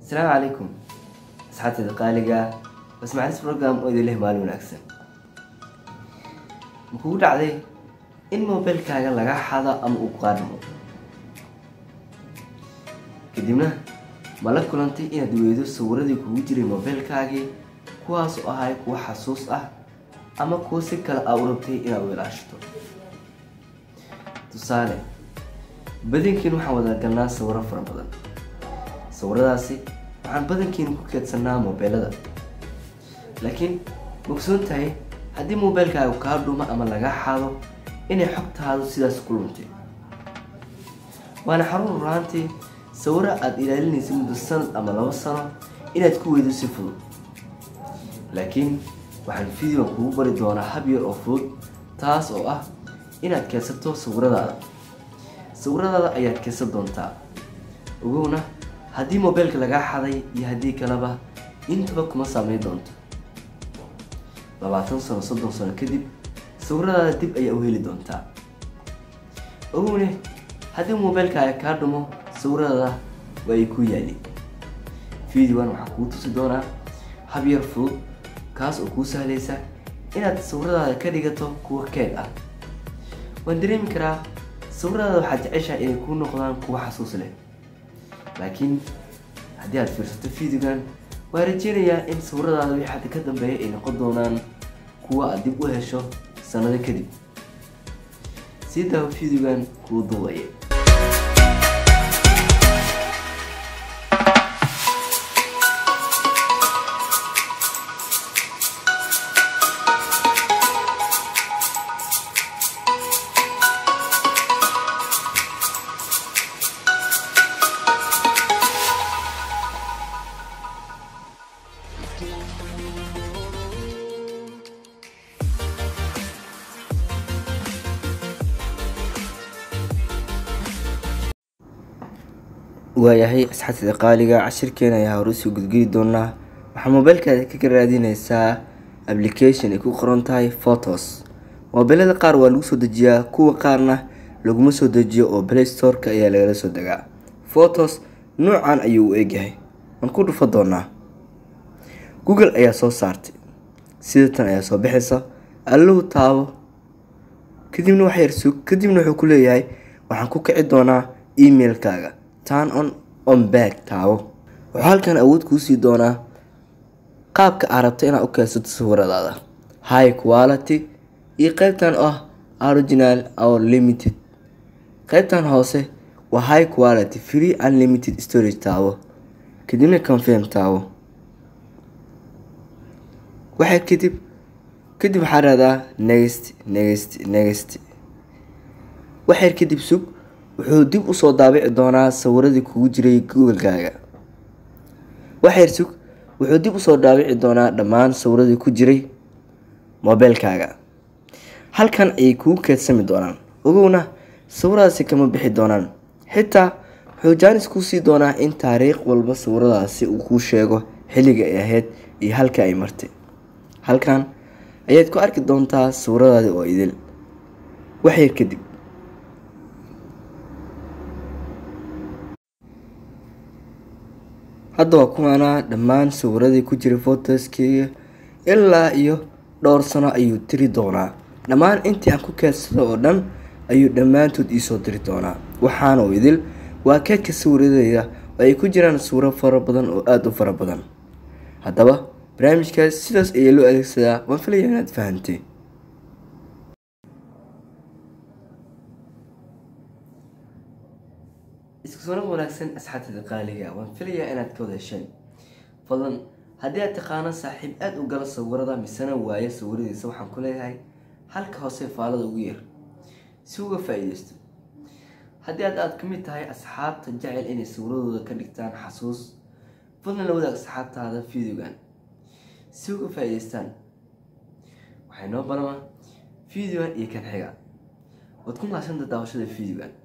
asalaamu calaykum asxaabteeda qaaliga wasmaclis program oo idin leh maalin wanaagsan ma kugu dhacday in mobilkaaga laga xado ama uu qaadhmo kadibna ma la kulantay inaad weydo sawiradii kugu jiray mobilkaagii kuwaas oo ahay kuwa xasuus ah ama kuwa si kale aa u rabtay inaad u ilaashito tusaale badankiin waxaan wada galnaa sawiro fara badan sawiradaasi waxaan badankiina ku keedsanaa mobeelada laakiin mogsoon tahay haddii mobeelkaagu kaa dhumo ama laga xado inay xogtaadu sidaas ku luntay waana xarun ruraantii sawiro aada ilaalinaysa muddo sanad ama labo sano inaad ku weydo si fudud laakiin waxaan videoan kugu bari doonaa hab yar oo fudud taas oo ah inaad keedsato sawiradaada sawiradaada ayaad keedsan doontaa ogowna haddii mobeelka lagaa xaday iyo haddii kaleba intaba kuma saameyn doonto labaatan sano soddon sano kadib sawiradaada dib ayaa u heli doontaa ogowne haddii mobeelkaaga kaa dhumo sawiradaada waa ay ku yaali videoan waxaa kuu tusi doonaa hab yar fudud kaas oo kuu sahlaysa inaad sawiradaada ka dhigato kuwa keed ah waan dareemi karaa sawiradaada waxaad jeceshaha inay kuu noqdaan kuwa xasuus leh laakiin haddii aad fiirsato videogan waa rajeynayaa in sawiradaada wixii hadda ka dambeeya ay noqon doonaan kuwa aad dib u hesho sanado kadib sii daawo videogan kuu duubaya waayahay asxaabteeda qaaliga cashirkeena ayaa hore usoo gudgeli doonaa waxaa mobeylkaada kaga raadineysaa application ay ku qoran tahay photos mobeelada qaar waa lagu soo dejiyaa kuwa qaarna laguma soo dejiyo oo play storeka ayaa lagala soo degaa photos noocan ayuu u egyahay waan ku dhufa doonaa google ayaa soo saartay sidatan ayaa soo bixaysa allow taabo kadibna wax yar sug kadibna wuxuu ku leeyahay waxaan ku kici doonaa emailkaaga turn on on back taabo wuxuu halkan awood kuu sii doonaa qaabka aa rabta inaad u keensato sawiradaada high quality iyo qeybtan ah original or limited qeybtan hoose waa high quality free unlimited storage taabo kadibna confirm taabo waxay kadib kadib waxaa radaa next next next waxyar kadib sug wuxuu dib usoo daabici doonaa sawiradii kugu jiray googlekaaga waxyar sug wuxuu dib usoo daabici doonaa dhammaan sawiradii ku jiray mobeelkaaga halkan ayay kugu keedsami doonaan ogowna sawiradaasi kama bixi doonaan xitaa wuxuu jaanis kuu sii doonaa in taariikh walba sawiradaasi uu kuu sheego xilliga ay ahayd iyo halka ay martay halkan ayaad ku arki doontaa sawiradaadi oo idil waxyar kadib hadda waa kuwaanaa dhammaan sawiradii ku jiray fotoskeyga ilaa iyo dhowr sano ayuu tiri doonaa dhammaan intii aan ku keedsado oo dhan ayuu dhammaantood iisoo diri doonaa waxaana u idil waa keedka sawiradeyda oo ay ku jiraan sawiro fara badan oo aada u fara badan haddaba barnaamijkaas sidaas ayaa loo adeegsadaa waan filaya inaad fahantay isku soo naq wanaagsan asxaabteeda qaaliga waan filayaa inaad ka wada hesheen fadlan haddii aad taqaano saaxiib aada u gala sawirada misena waayo sawiradiisa waxaan ku leeyahay halka hoose faalada ugu yar si uga faa-iideysto haddii aad aada ka mid tahay asxaabta jecel inay sawiradooda ka dhigtaan xasuus fadlan la wadaag asxaabtaada videogan si uga faa-iideystaan waxay noo balamaa videogan iyo kan xiga waad ku mahadsantaa daawashada videogan